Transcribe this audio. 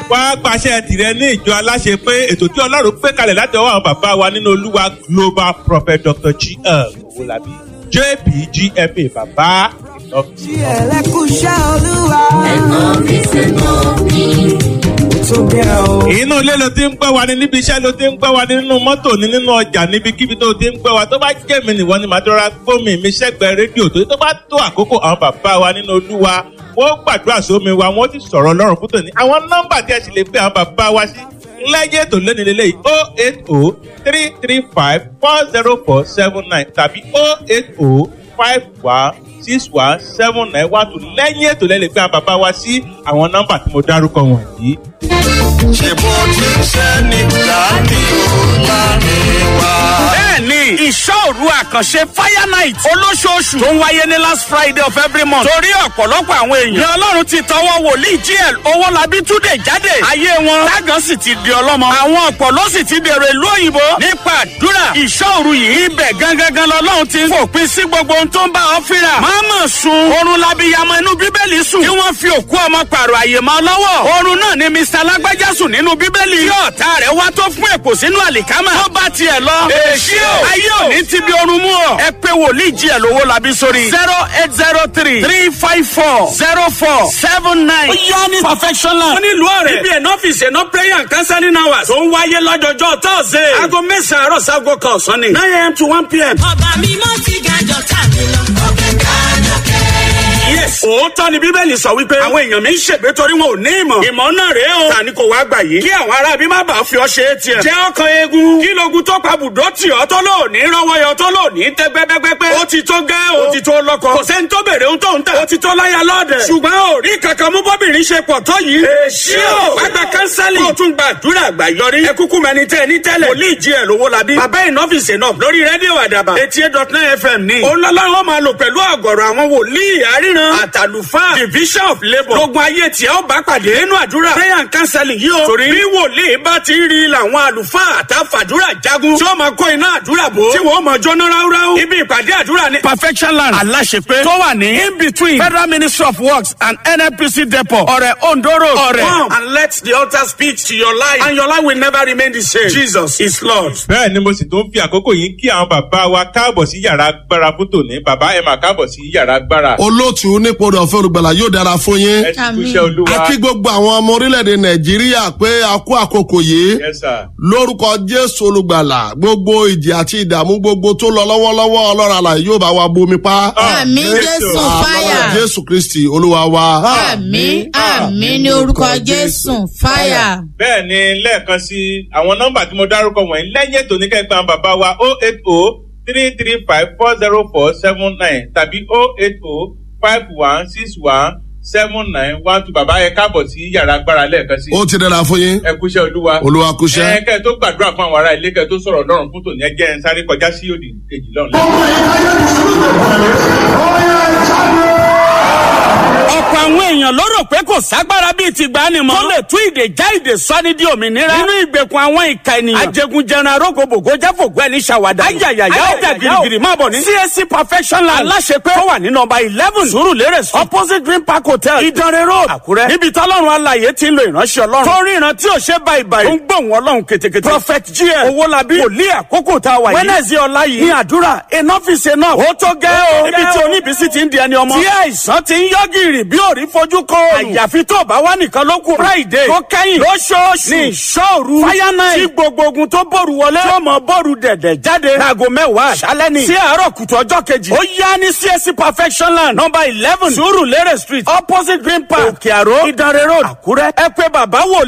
wá pàṣẹ tìrẹ ní ìjọ aláṣẹ pé ètò tí ọlọ́run pé kalẹ̀ láti ọwọ́ àwọn bàbá wa nínú olúwa global prophet dr gl owolabi jpgma bàbá ìlọ́fíìsì. ẹlẹ́kùnṣẹ́ olúwa. tó gẹ́ o. inú ilé ló ti ń gbọ́ wa ni níbi iṣẹ́ ló ti ń gbọ́ wa ni nínú mọ́tò ni nínú ọjà níbikíbi tó ti ń gbọ́ wa tó bá jẹ́ mi nìwọ ni màá dọ́ra gbómi mi sẹ́gbẹ̀ẹ́ rédíò tó tó bá tó àkókò àwọn bàbá wa nínú olúwa wọ́n gbàdúrà sómi wa wọ́n ti sọ̀rọ̀ ọlọ́run fún tòní àwọn nọ́mbà tí ẹ sì lè pè àwọn bàbá wa sí lẹ́yìn ètò lónìí lélẹ́yìí o eight o three three five four zero four seven nine tàbí o eight o five one six one seven nine one two lẹ́yìn ètò lẹ́lẹ́ pé àwọn bàbá wa sí àwọn nọ́mbà tí mo dárúkọ wọ̀nyí. ṣe bó ti ṣe nígbà ní òlárin wa. bẹ́ẹ̀ni ìṣọ́òru àkànṣe fire night olóṣooṣù tó ń wáyé ní last friday of every month torí ọ̀pọ̀lọpọ̀ àwọn èèyàn ni ọlọ́run ti tọwọ́ wòlíì gl owólabí túnde jáde ayé wọn tágàn sì ti di ọlọ́mọ àwọn ọ̀pọ̀ ló sì ti dèrò ìlú òyìnbó nípa àdúrà ìṣọ́òru yìí ibẹ̀ gangan lọ́lọ́run ti ń fòpin sí gbogbo ohun tó ń bá ọ fínra máàmù sun oorun labiyamọ inú bíbélì sùn kí wọ́n fi òkú ọmọ pààrọ̀ àyè mọ́ lọ́wọ́ oorun náà ni mr lágbájá sùn nínú bíbélì tí ọ̀tá rẹ̀ wá tó fún èpò sínú àlìkámà tó bá tiẹ̀ lọ èsì o ayé òní ti bí orun mú ọ ẹ pé wòlíì jí ẹ lówó labi sórí zero eight zero three three five four zero four seven nine. ó yá ní perfection land. wọ́n ní ìlú ọ̀rẹ́. ibi ẹ̀nà ọ́fíìsì ẹ̀nà prayer and counseling hours. tó ń wáyé lọ́jọ́jọ́ tọ́sídẹ̀ẹ́. aago mẹ́sàn-án àárọ̀ sago kan ọ̀sán ni. nine am to one pm. ọba mímọ́ ti gàjọ tàbí lọ. ọbẹ̀ gàjọ kẹ́. yes. òótọ́ ni bíbélì sọ wípé. àwọn èèyàn mi ń ṣègbè torí wọn ò ní ìmọ̀. ìmọ̀ náà rèé o. tani kò wá gbà yìí. kí àwọn ará bí má bàa fi ọ ṣe é tiẹ̀. jẹ́ ọkàn eegun. kí logun tó pa bùdó tì ọ́ tó lò ní rọ́wọ́ yọ tó lò ní tẹ́ gbẹ́gbẹ́gbẹ́. ó ti tó gẹ́ o. ó ti tó lọ́kọ. kò sẹ́ni tó bèrè ohun tó ń tà. ó ti tó láya lọ́ọ̀dẹ̀. ṣùgbọ́n ò rí kankan mú bọ́bìnrin ṣe pọ̀ tó yìí. èsì o. wàgbà kánsálì. kó o tún gba àdúrà àgbà yọrí. ẹ kúkú mẹni tẹ ní tẹ́lẹ̀. wòlíì jí ẹ lówó labí. bàbá ìnọ́fìsì náà lórí rédíò àdàbà. eighty eight dot nine fm ní. olólùwọ́ máa lò pẹ̀lú àgọ̀rọ̀ àwọn wòlíì àríran. àtàlùfáà division of labour. lógun ayé tí ẹ ó bá pàdé nínú àdúrà. prayer and counseling yìí o. torí bí wòlíì bá ti rí làwọn àlùfáà àtàfàdúrà jagun. tí ó máa kó iná àdúrà bò. tí wọ́n máa jóná ráúráú. ibi ìpàdé àdúrà ni. perfection land aláṣepé tó wà ní in between federal ministry of works and nnpc depot ọ̀rẹ̀ ondo road ọ̀rẹ̀. come and let the altar speak to your life and your life will never remain the same. jesus is lord. bẹ́ẹ̀ ni mo sì tún fi àkókò yìí kí àwọn bàbá wa káàbọ̀ sí yàrá agbára fún tòní bàbá ẹ̀ máa káàbọ̀ sí yàrá agbára. olóòtú nípò rẹ̀ ọ̀fẹ́ olùgbàlà yóò dára fún yín. ẹ ti kú iṣẹ́ olúwa. a kí gbogbo àwọn ọmọ orílẹ̀-èdè nàìjíríà pé a kú àkókò yìí Yes, sir. lórúkọ jésù olùgbàlà gbogbo ìjì àti ìdààmú gbogbo tó lọ lọ́wọ́lọ́wọ́ ọlọ́run àlàyé yóò bá wa bomi pa. àmì jésù Ah, fáyà lọ́wọ́ jésù kristi olúwa wa. àmì àmì ní orúkọ jésù fáyà. bẹ́ẹ̀ ni lẹ́ẹ̀kan sí àwọn nọ́mbà tí mo dárúkọ wọ̀nyí lẹ́yìn ètò oníkẹ́gbẹ́ àwọn bàbá wa o eight o three three five four zero four seven nine tàbí o eight o five one six one seven nine one two bàbá yẹn káàbọ̀ sí yàrá agbára lẹ́ẹ̀kan sí. ó ti dára fún yín ẹ kúṣẹ́ olúwa. olúwa kúṣẹ́. ẹ kẹ́ ẹ tó gbàdúrà fún àwọn ará ilé kẹ́ ẹ tó sọ̀rọ̀ lọ́rùn fún tòní ẹ jẹ́ ẹ ń sáré kọjá sí òdì kejì lọ́rùn. ọ̀pọ̀ àwọn èèyàn ló rò pé kò ságbára bíi ti gbà ni mọ́. tó lè tú ìdè já ìdè sọ́ni di òmìnira. nínú ìgbèkùn àwọn ìka ènìyàn. ajẹgunjẹran arógbogbò jáfògbọ́ ẹni ṣàwádà. ayayaya ọjà girigiri máa bọ̀ ní. csc perfection land. aláṣepẹ́ tó wà ní nọmba eleven surulere street opposite green park hotel ìdánrẹ́ road àkúrẹ́. níbi tọ́lọ́run alaye ti ń lo ìránṣẹ́ ọlọ́run. tó rí ìran tí ò ṣe báyìí báyìí. ó ń gbóhùn ọlọ́run ketekete. prophet gm owolabi wòlíì àkókò tá a wà yìí. wednesday ọ̀la yìí ní àdúrà enough is enough. ó tó gẹ́ o. níbi tí oníbísí ti ń di ẹni ọmọ. tí àìsàn ti ń yọ gìrì bí òrí fojú kọ òòrùn. àyàfi tó bá wà nìkan ló kù. friday tó kẹ́yìn lóṣooṣù ní ìṣòru fire night tí gbogbo ogun tó bòrù wọlé tí ó mọ bòrù dẹ̀dẹ̀ jáde. láago mẹ́wàá àṣálẹ́ ni. sí àárọ̀ kùtù ọjọ́ kejì. ó yá ní csc perfection land number eleven sùúrù lérè street opposite green park òkè àró ìdánrẹ́ road àkúrẹ́. ẹ pé bàbá wò